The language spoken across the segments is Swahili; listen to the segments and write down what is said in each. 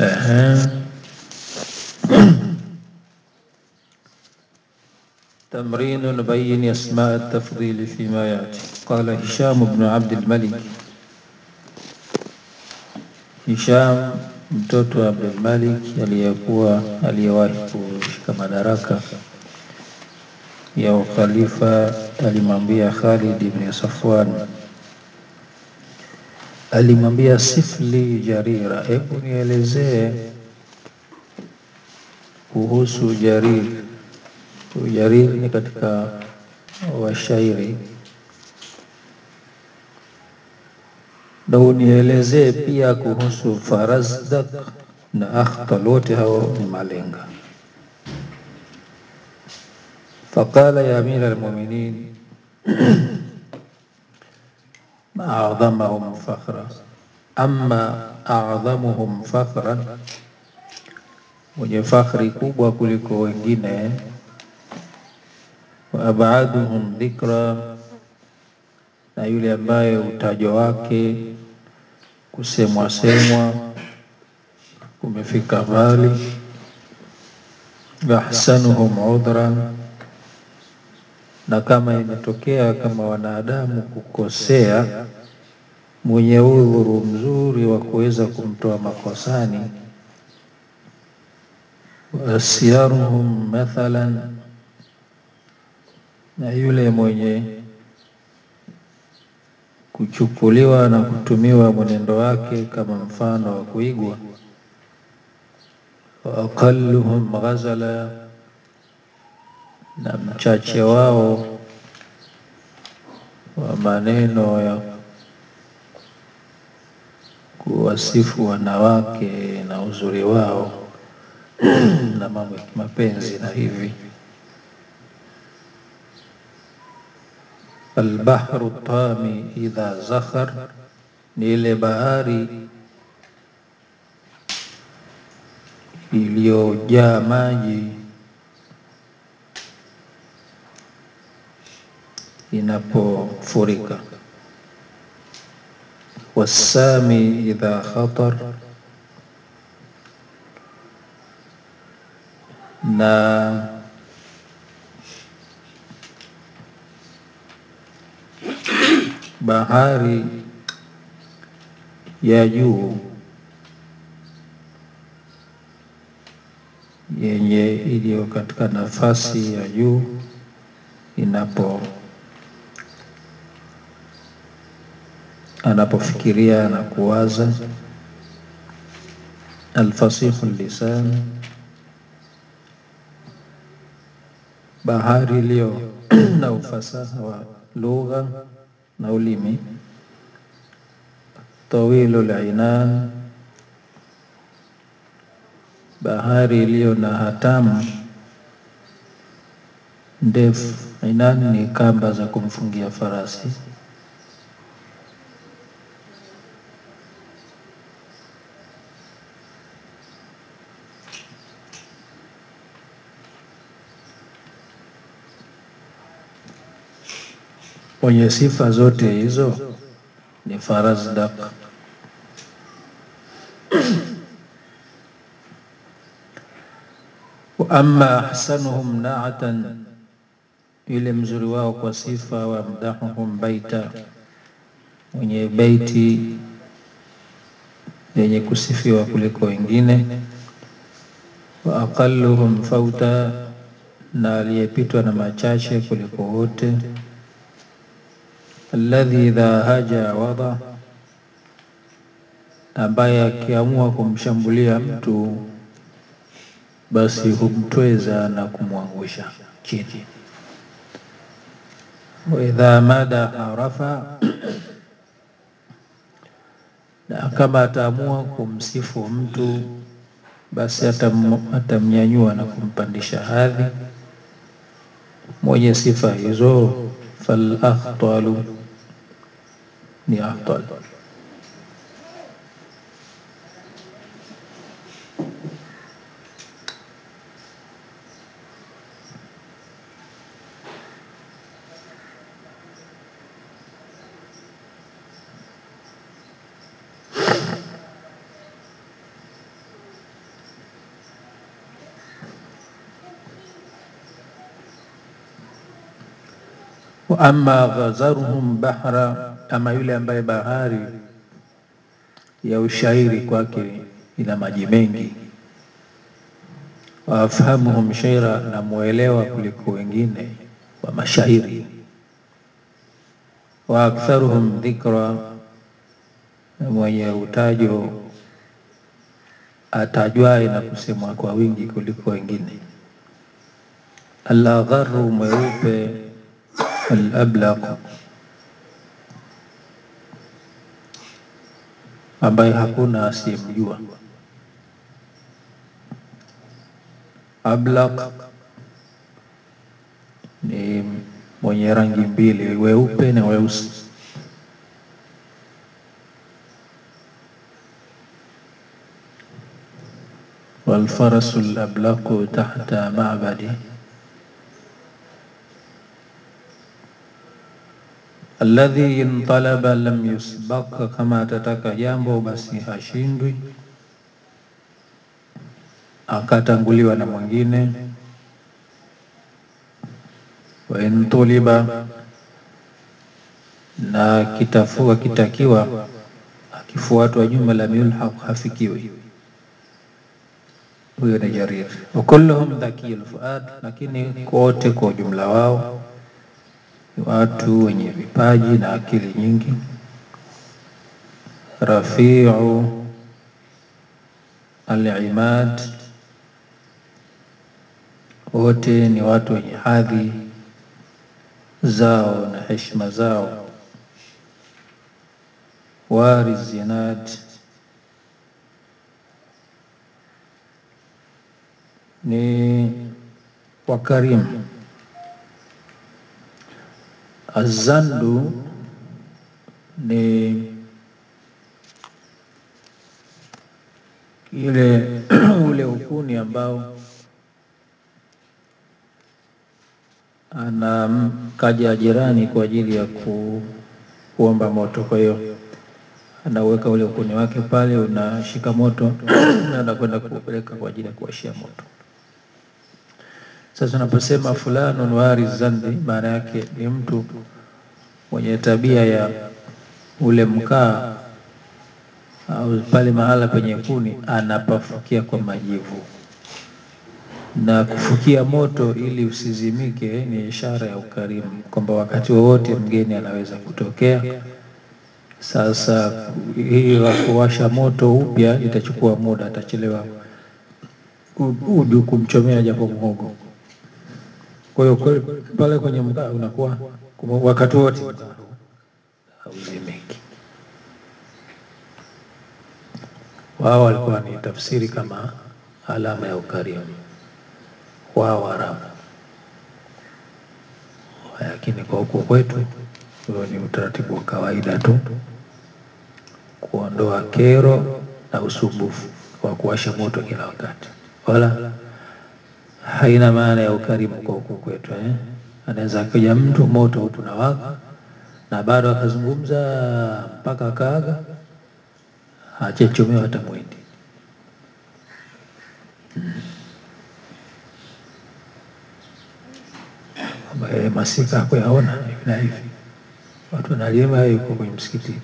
Ehe. تمرين بين أسماء التفضيل فيما يأتي قال هشام بن عبد الملك Hisham mtoto wa Abdul Malik aliyekuwa aliyewahi kushika madaraka ya ukhalifa alimwambia Khalid ibn Safwan, alimwambia sifli Jarira, hebu nielezee kuhusu Jarir. Jarir ni katika washairi na unielezee pia kuhusu Farazdak na Akhtal, wote hao ni malenga. Faqala ya amira almuminin ma a'dhamahum fakhra, amma a'dhamuhum fakhran, mwenye fakhri kubwa kuliko wengine, wa abaduhum dhikra, na yule ambaye utajo wake kusemwa semwa kumefika mbali, wa ahsanuhum udhran, na kama imetokea kama wanadamu kukosea, mwenye udhuru mzuri wa kuweza kumtoa makosani, wa asyaruhum mathalan, na yule mwenye kuchukuliwa na kutumiwa mwenendo wake kama mfano wa kuigwa, wa aqalluhum ghazala, na mchache wao wa maneno ya kuwasifu wanawake na uzuri wao na mambo ya kimapenzi na hivi. Albahru tami idha zakhar, ni ile bahari iliyojaa maji inapofurika. Wassami idha khatar, na bahari ya juu yenye iliyo katika nafasi ya juu inapo anapofikiria na kuwaza. Alfasihu lisan, bahari iliyo na ufasaha wa lugha na ulimi. Tawilu linan, bahari iliyo na hatamu ndefu. Inan ni kamba za kumfungia farasi. Mwenye sifa zote hizo ni Farazdak. Wa amma ahsanuhum naatan, yule mzuri wao kwa sifa, wa mdahuhum baita, mwenye beiti yenye kusifiwa kuliko wengine. Wa aqalluhum fauta, na aliyepitwa na machache kuliko wote. Alladhi idha haja wada, ambaye akiamua kumshambulia mtu basi humtweza na kumwangusha chini. Wa idha madaha rafa, na kama ataamua kumsifu mtu basi atam, atamnyanyua na kumpandisha hadhi. Mwenye sifa hizo fal akhtalu, ni akhtal. wa amma ghazaruhum bahra, ama yule ambaye bahari ya ushairi kwake ina maji mengi. Wa afhamuhum shaira, na muelewa kuliko wengine wa mashairi. Wa aktharuhum dhikra, mwenye utajo atajwaye na kusemwa kwa wingi kuliko wengine. Al-agharru, mweupe. Al-ablaq, ambaye hakuna asiyemjua. Ablaq ni mwenye rangi mbili, weupe na weusi. Walfarasu lablaqu tahta ma'badi alladhi intalaba lam yusbaq, kama atataka jambo basi hashindwi akatanguliwa na mwingine. Wa intuliba, na kitafua kitakiwa akifuatwa nyuma, lam yulhaq, hafikiwi. Huyo ni Jarir. Wa kulluhum dhakiyul fuad, lakini kote kwa ujumla wao watu wenye vipaji na akili nyingi. Rafiu al-imad, wote ni watu wenye hadhi zao na heshima zao. Wari zinad, ni wakarimu. Azandu ni ile ule ukuni ambao anamkaja jirani kwa ajili ya ku, kuomba moto. Kwa hiyo anaweka ule ukuni wake pale, unashika moto na anakwenda kuupeleka kwa ajili ya kuwashia moto. Sasa unaposema fulanun wari zandi, maana yake ni mtu mwenye tabia ya ule mkaa au pale mahala penye kuni anapafukia kwa majivu na kufukia moto ili usizimike, ni ishara ya ukarimu, kwamba wakati wowote mgeni anaweza kutokea. Sasa hii kuwasha moto upya itachukua muda, atachelewa uju kumchomea japo mhogo. Kwa hiyo pale kwenye mkaa unakuwa wakati wote mkaa hauzimiki. Wao walikuwa ni tafsiri kama alama ya ukarimu wao Waarabu, lakini kwa huku kwetu huo ni utaratibu wa kawaida tu, kuondoa kero na usumbufu wa kuwasha moto kila wakati, wala haina maana ya ukarimu kwa huku kwetu eh. Anaweza kuja mtu moto huku na waka na bado akazungumza mpaka akaaga, hachechomewa hata mwindi ambaye masika hakuyaona hivi na hivi, watu wanalima, yuko kwenye msikiti.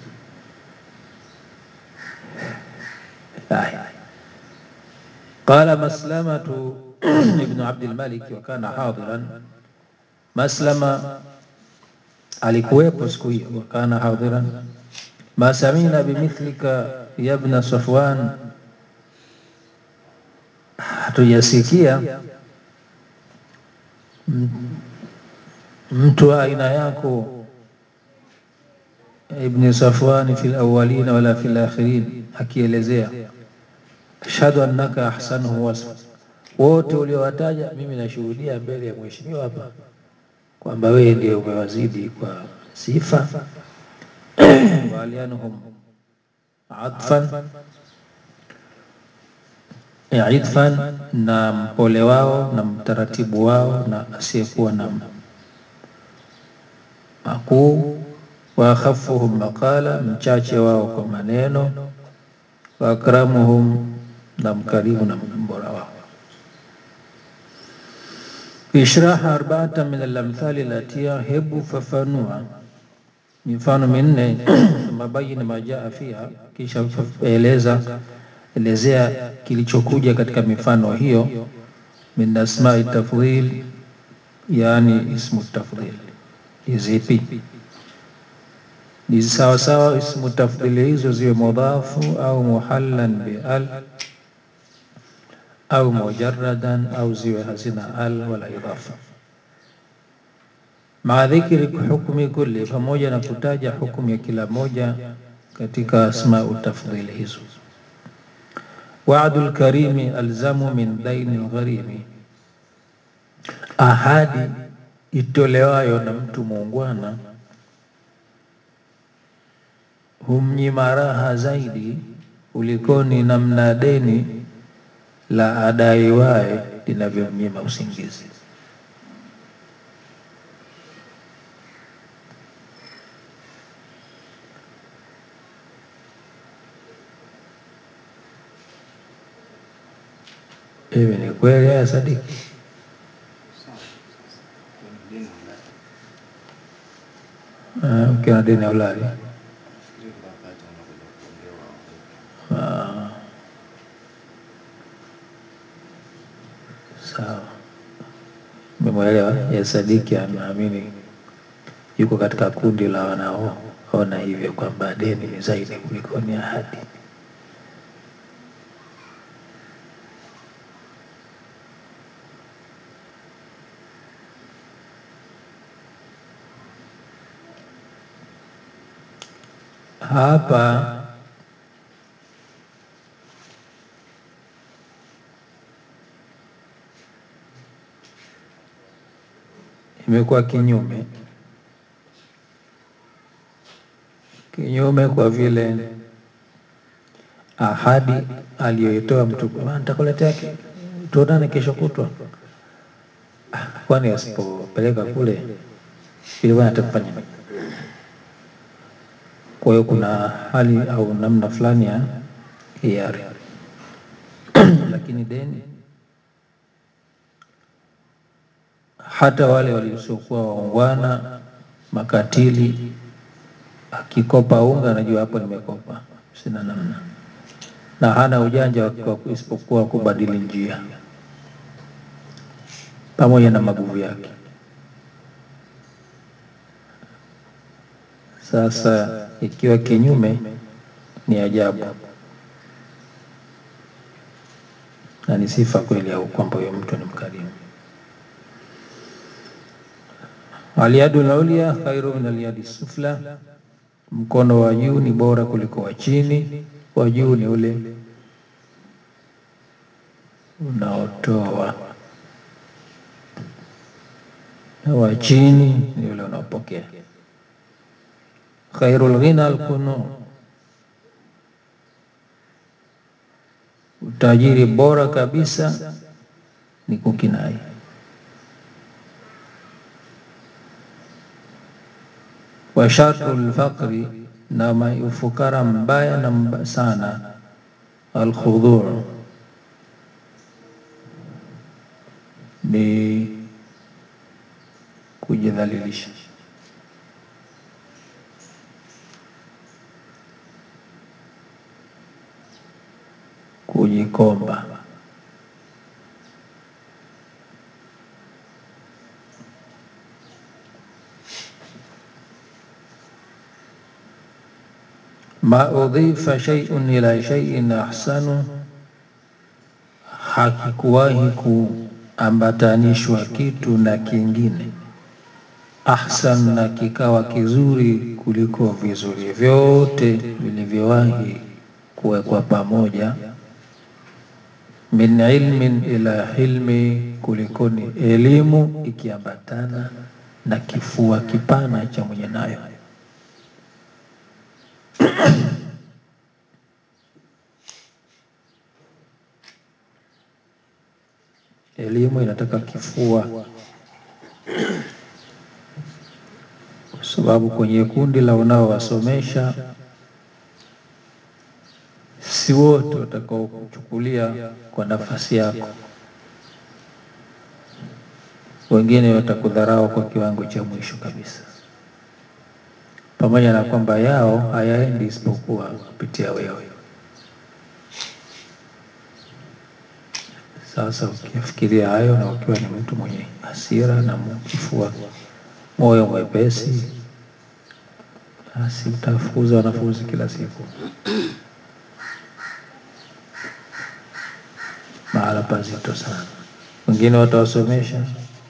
Qala Maslamatu ibnu Abdil Malik wa kana hadiran, Maslama alikuwepo siku hiyo, wa kana hadiran. Ma samina bimithlika ya ibna Safwan, hatujasikia mtu wa aina yako Ibni Safwani fil awwalina wala fil akhirin, akielezea ashhadu annaka ahsanuhu wasfa, wote uliowataja mimi nashuhudia mbele ya mheshimiwa hapa kwamba wewe ndiye umewazidi kwa sifa. walianuhum atfan idfan, na mpole wao na mtaratibu wao na asiyekuwa na makuu wa akhafuhum maqala, mchache wao kwa maneno, wa akramuhum, na mkarimu na mbora wao. Ishraha arbaata min alamthali latia, hebu fafanua mifano minne thumma bayyin ma jaa fiha, kisha eleza elezea kilichokuja katika mifano hiyo. Min asmai tafdhil, yani ismu tafdhil ni zipi? Ni sawasawa ismu tafdhili hizo ziwe mudhafu au muhallan bi al au mujarradan au ziwe hazina al wala idhafa maa dhikri hukmi kulli, pamoja na kutaja hukumu ya kila moja katika asmau tafdhili hizo. Waadul karimi alzamu min daini lgharimi, ahadi itolewayo na mtu muungwana humnyima raha zaidi kulikoni namna deni la adaiwaye linavyomnyima usingizi. Hivi ni kweli haya Sadiki? Ah, Ukiwa na deni ya ulali Ah. sawa, memwelewa. Ya Sadiki anaamini yuko katika kundi la wanaoona hivyo kwamba deni ni zaidi kuliko ni ahadi. Hapa imekuwa kinyume kinyume, kwa vile ahadi aliyoitoa mtu, "Ah, nitakuletea ke- tuonane kesho kutwa, Ah, kwani asipopeleka kule ile bwana atakufanya nini? Kwa hiyo kuna hali au namna fulani ya hiari lakini deni hata wale waliosiokuwa waungwana makatili, akikopa unga anajua hapo nimekopa, sina namna, na hana ujanja wa wa- isipokuwa kubadili njia pamoja na maguvu yake. Sasa ikiwa kinyume, ni ajabu na ni sifa kweli au kwamba huyo mtu ni mkarimu. Alyadu laulia khairu min alyadi sufla, mkono wa juu ni bora kuliko wa chini. Wa juu ni ule unaotoa na wa chini ni ule unaopokea. Khairul ghina alkunu, utajiri bora kabisa ni kukinai. Wa sharru lfaqri, na ma- ufukara mbaya na mba sana, alkhudhuu ni kujidhalilisha. Kujikomba. Ma udhifa shay'un ila shay'in ahsanu, hakikuwahi kuambatanishwa kitu na kingine ahsan, na kikawa kizuri kuliko vizuri vyote vilivyowahi kuwekwa pamoja. Min ilmin ila hilmi, kulikoni elimu ikiambatana na kifua kipana cha mwenye nayo. Elimu inataka kifua, kwa sababu kwenye kundi la unaowasomesha si wote watakao kuchukulia kwa nafasi yako. wengine watakudharau kwa kiwango cha mwisho kabisa, pamoja na kwamba yao hayaendi isipokuwa kupitia wewe. Sasa ukifikiria hayo na ukiwa ni mtu mwenye hasira na kifua moyo mwepesi, basi utafukuza wanafunzi kila siku mahala pazito sana. Wengine watawasomesha,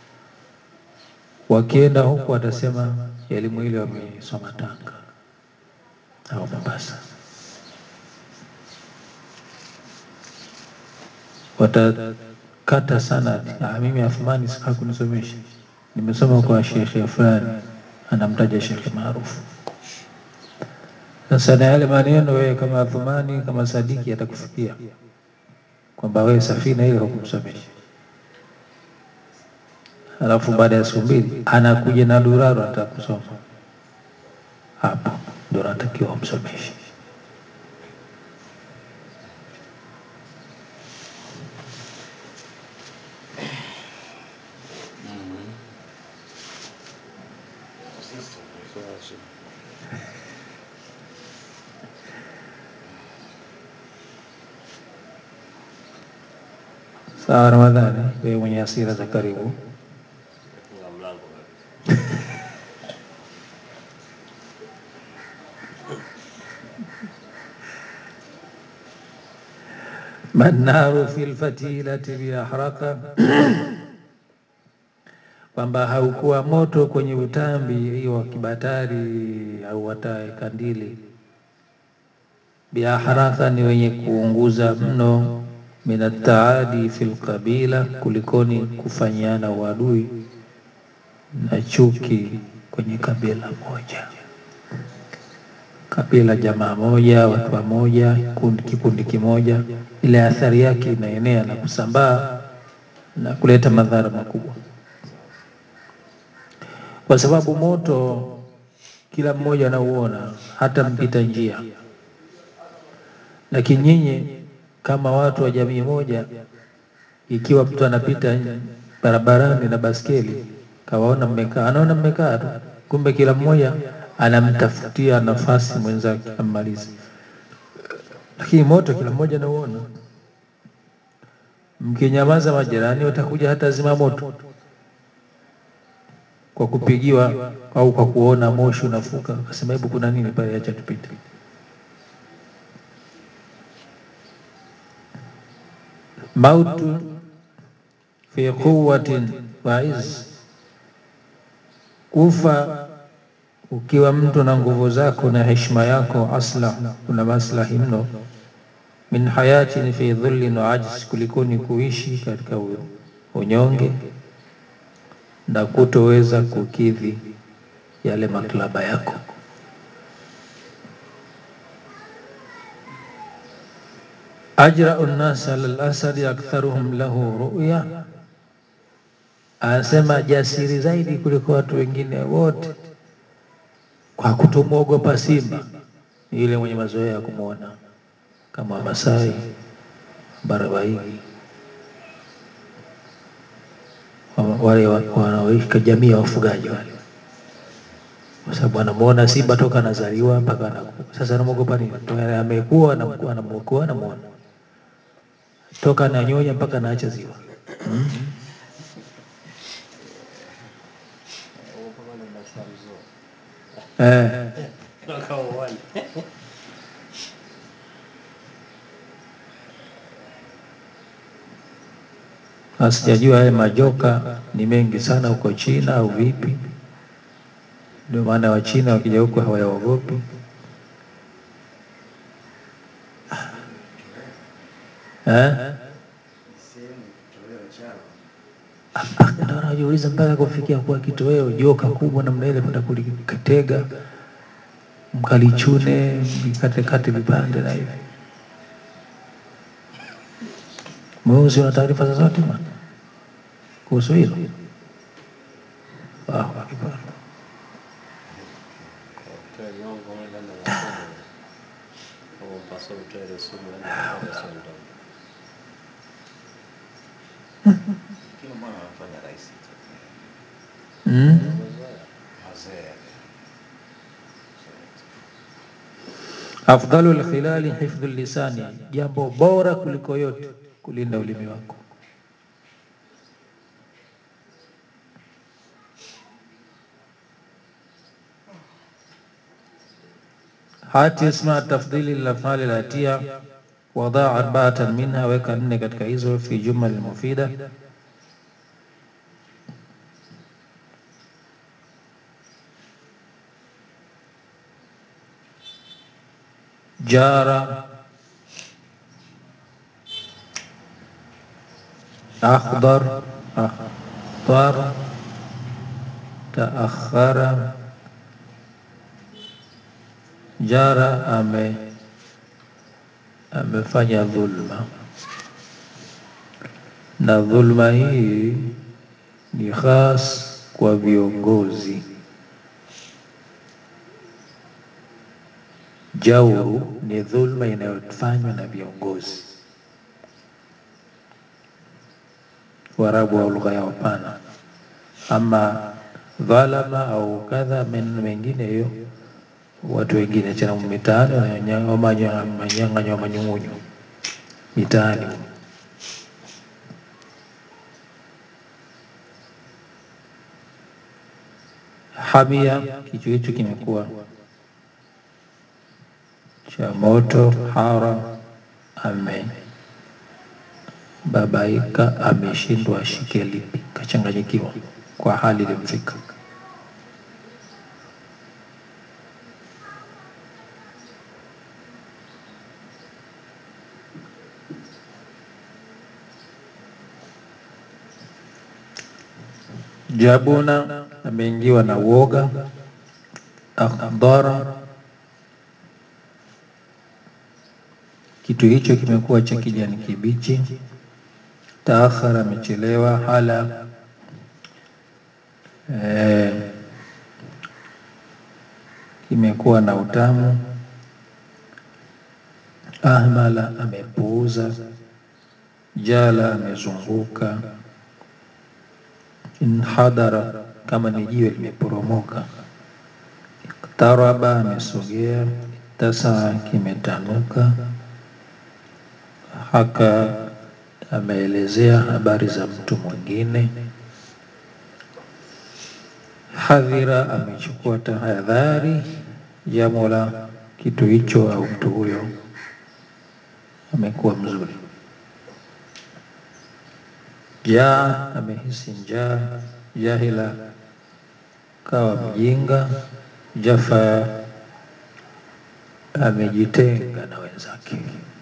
wakienda huku watasema elimu ile wameisoma Tanga au Mombasa, watakata sana. Ah, mimi Athmani hakunisomesha, nimesoma kwa shekhe fulani, anamtaja shekhe maarufu. Sasa na yale maneno wewe kama Athmani kama Sadiki atakufikia kwamba wewe Safina ile hukumsomesha, alafu baada ya siku mbili anakuja na Duraro anataka kusoma, hapo ndio natakiwa umsomeshe. Sawa Ramadhani, wewe mwenye hasira za karibu. Mannaru fil fatilati biahraka, kwamba haukuwa moto kwenye utambi wa kibatari au watae kandili. Biahraka ni wenye kuunguza mno, min ataadi fil qabila, kulikoni kufanyiana uadui na chuki kwenye kabila moja, kabila jamaa moja, watu wa moja, kundi kikundi kimoja, ile athari yake inaenea na kusambaa na kuleta madhara makubwa, kwa sababu moto kila mmoja anauona, hata mpita njia. Lakini nyinyi kama watu wa jamii moja, ikiwa mtu anapita barabarani na baskeli kawaona mmekaa, anaona mmekaa tu, kumbe kila mmoja anamtafutia nafasi mwenzake ammalize. Lakini moto kila mmoja anauona. Mkinyamaza, majirani watakuja hata zima moto kwa kupigiwa au kwa kuona moshi unafuka, akasema hebu kuna nini pale, acha tupite. Mautu fi quwwatin wa izz, kufa ukiwa mtu na nguvu zako na heshima yako, aslah, kuna maslahi mno. Min hayatin fi dhullin wa ajz, kulikoni kuishi katika unyonge na kutoweza kukidhi yale matlaba yako. Ajrau nnas ala al-asadi aktharuhum lahu ruya, anasema jasiri zaidi kuliko watu wengine wote kwa kutomwogopa simba ni yule mwenye mazoea ya kumwona kama Wamasai, Barabaigi, wale wanaoishi jamii ya wafugaji wale, kwa sababu anamwona simba toka anazaliwa mpaka anakuwa. Sasa anamwogopa nini? Amekuwa anamwokoa, anamwona toka ananyonya mpaka anaacha ziwa hmm? Eh. Sijajua yale majoka ni mengi sana huko China au vipi? Ndio maana Wachina wakija huko hawayaogopi. Eh? Ndio najiuliza mpaka kufikia kuwa kitoweo joka kubwa namna ile kwenda kulikatega mkalichune mkatekate vipande na hivi. Mweusi, una taarifa zozote bwana kuhusu hilo? Allahu akbar. mm? Afdalu lkhilali hifdhu lisani, jambo bora kuliko yote kulinda ulimi wako. Hati isma tafdhili lafali latia wadaa arbaatan minha, weka nne katika hizo fi jumal mufida jara akhdar akhdar taakhara jara ame amefanya dhulma, na dhulma hii ni khas kwa viongozi. Jauru ni dhulma inayofanywa na viongozi. Waarabu wa lugha yao pana. Ama dhalama au kadha, maneno mengine hiyo watu wengine tena mitaani manyang'anywa manyung'unyu mitaani. Hamia, kichwa hicho kimekuwa cha moto. Hara, ame babaika, ameshindwa ashike lipi, kachanganyikiwa kwa hali ilimfika. Jabuna, ameingiwa na woga. Akhdara, kitu hicho kimekuwa cha kijani kibichi. Taakhara, amechelewa. Hala, eh, kimekuwa na utamu. Ahmala, amepuuza. Jala, amezunguka. Inhadara, kama ni jiwe limeporomoka. Iktaraba, amesogea. Tasaa, kimetanuka. Haka, ameelezea habari za mtu mwingine. Hadhira, amechukua tahadhari. Jamula, kitu hicho au mtu huyo amekuwa mzuri. Jaa, amehisi njaa. Jahila, kawa mjinga. Jafa, amejitenga na wenzake.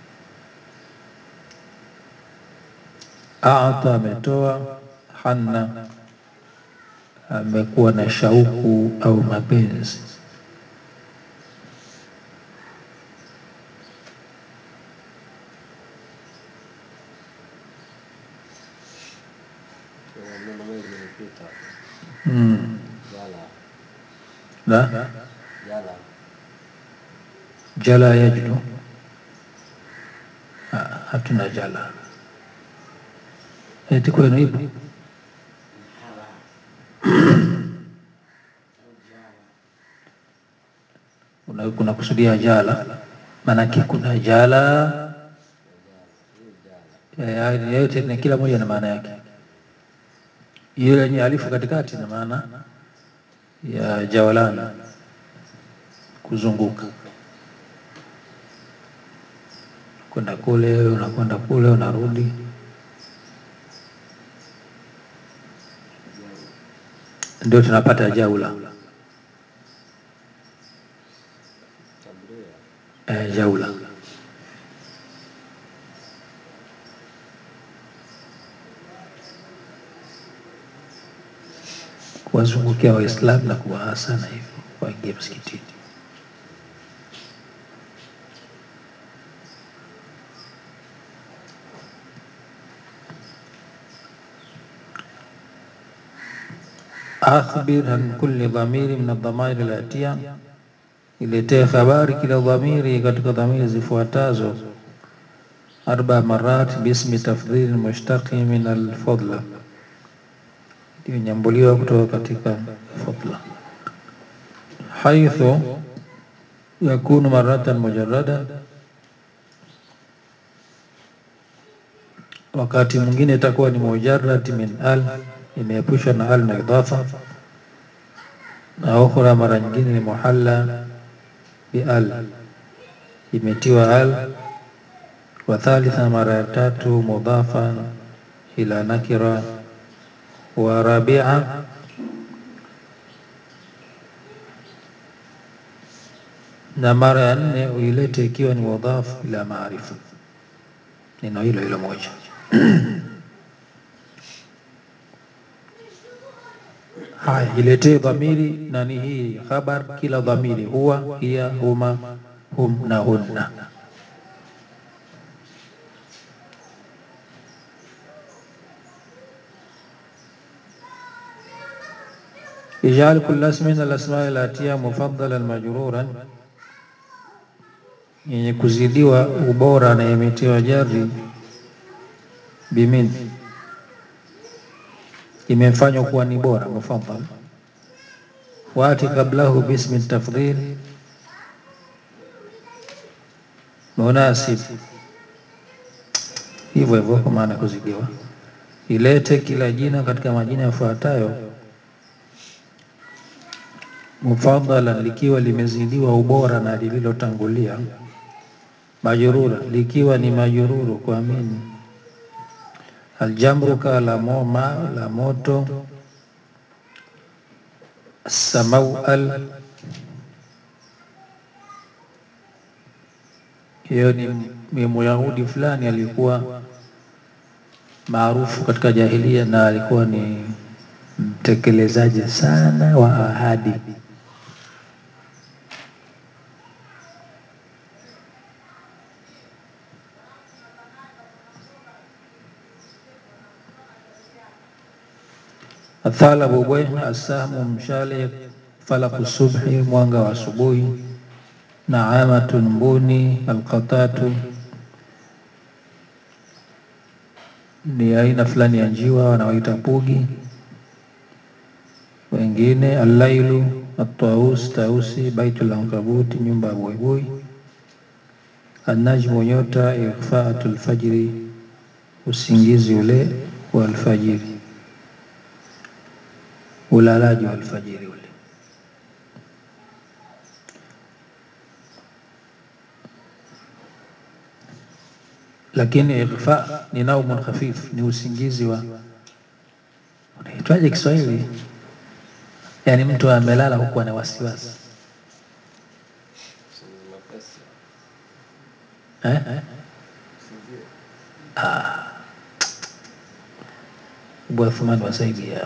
Aata, ametoa. Hanna, amekuwa na shauku au mapenzi. Mm. La jala yajlu, Ah, hatuna jala. Eti kwenu ipo? Una- kuna kusudia jala, maanake kuna jala Eh, haya yote na kila moja na maana yake. Ile yenye alifu katikati na maana ya jawalana, kuzunguka, kwenda kule, unakwenda kule, unarudi. Ndio tunapata jaula. Eh, jaula kuwazungukia Waislamu na kuwaasa na hivyo waingie msikitini. Akhbir an kulli dhamiri min adhamairi latia, iletee habari kila dhamiri katika dhamiri zifuatazo. Arba marat bismi tafdhili mushtaqi min alfadla, imenyambuliwa kutoka katika fadla haithu yakunu maratan mujarrada wakati mwingine itakuwa ni mujarrad min al imeepushwa na al na idafa na ukhra mara nyingine ni muhalla bi al imetiwa al wa thalitha mara ya tatu mudhafa ila nakira wa rabia na mara ya nne uilete ikiwa ni mudhaf ila maarifa neno hilo hilo moja haya iletee dhamiri nani hii khabar kila dhamiri huwa hiya huma hum na hunna ijal kulla ismin min alasma alatiya mufaddalan majruran yenye kuzidiwa ubora na imetiwa jari bimin imefanywa kuwa ni bora mufaddal wati qablahu bismi tafdhil munasib hivyo hivyo kwa maana kuzidiwa ilete kila jina katika majina yafuatayo mufaddalan likiwa limezidiwa ubora na lililotangulia majrura likiwa ni majruru kwa mini aljamru ka la moma la moto samau al hiyo ni, ni Myahudi fulani alikuwa maarufu katika jahilia na alikuwa ni mtekelezaji sana wa ahadi. Athalabu bweha, asahmu mshale, falaku subhi, mwanga wa asubuhi, naamatun mbuni, alqatatu ni aina fulani ya njiwa wanaoita pugi, wengine allailu, ataus, tausi, baitul ankabuti, nyumba ya buibui, annajmu, nyota, ikhfaatul fajri, usingizi ule wa alfajiri, ulalaji wa alfajiri ule. Lakini ikhfa ni naumun khafif, ni usingizi wa unaitwaje Kiswahili? Yaani mtu amelala huku ana wasiwasi eh? Ah. Abu Athman wasaidia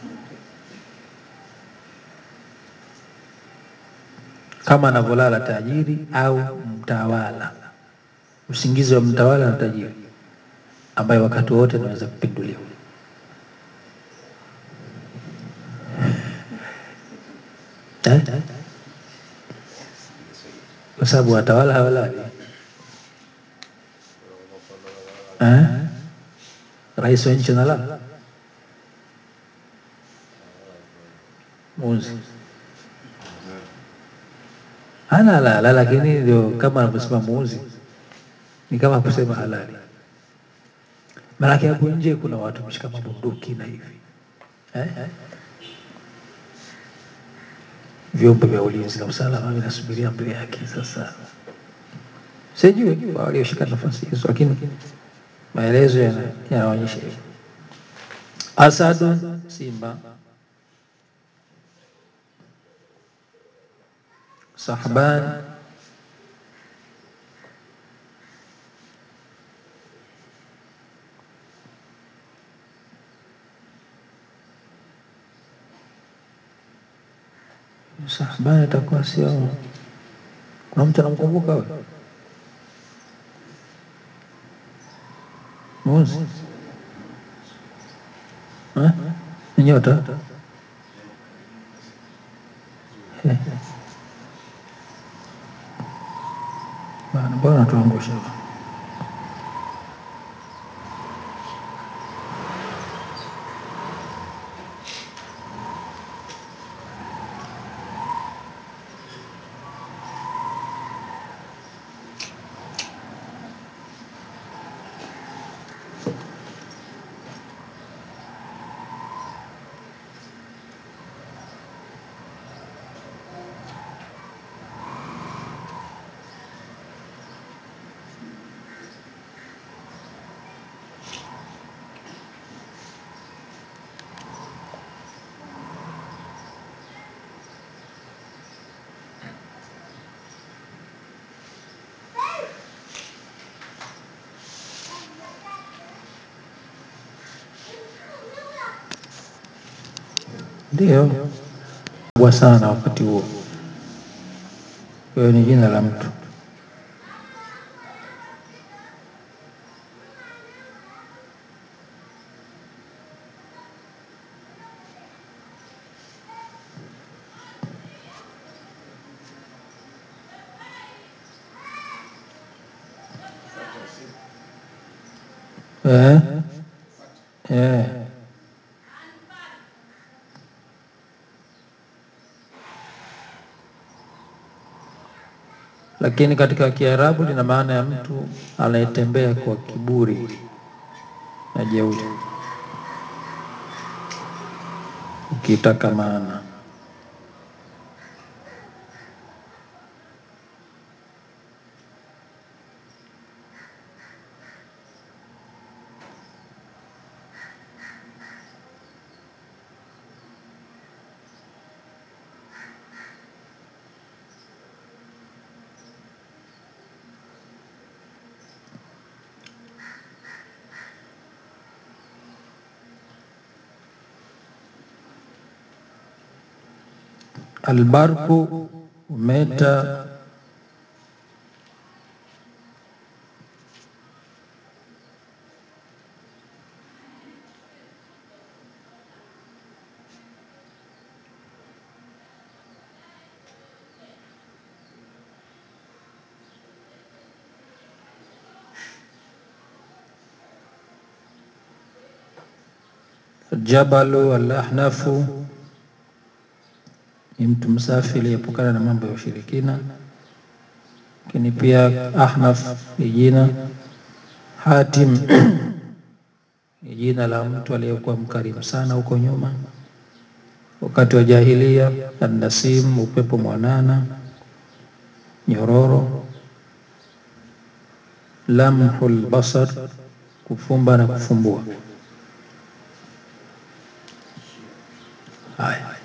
kama anavyolala tajiri au mtawala, usingizi wa mtawala na tajiri, ambaye wakati wote anaweza kupinduliwa. Eh? Kwa sababu watawala hawalali eh? Rais wa nchi analala muzi hana lala, lakini ndio kama anavyosema muuzi ni kama kusema halali. Maanake hapo nje kuna watu mshika mabunduki na hivi eh? vyombo vya ulinzi na usalama vinasubiria amri yake. Sasa sijui kwa walioshika nafasi hizo, lakini maelezo yana- yanaonyesha hivyo. Asadun, simba. Sahban, Sahban itakuwa sio. Kuna mtu anamkumbuka huyo Muzi Eh? Ni nyota Eh. Bana, mbona tuangusha ndio kubwa sana wakati huo. Kwa hiyo ni jina la mtu. Eh? Eh. Lakini katika Kiarabu lina maana ya mtu anayetembea kwa kiburi na jeuri, ukitaka maana albarku umeta jabalu alahnafu ni mtu msafi aliyepukana na mambo ya ushirikina. Lakini pia Ahnaf ni jina. Hatim ni jina la mtu aliyekuwa mkarimu sana huko nyuma wakati wa jahilia. Annasim, upepo mwanana, nyororo. Lamhul basar, kufumba na kufumbua. Haya.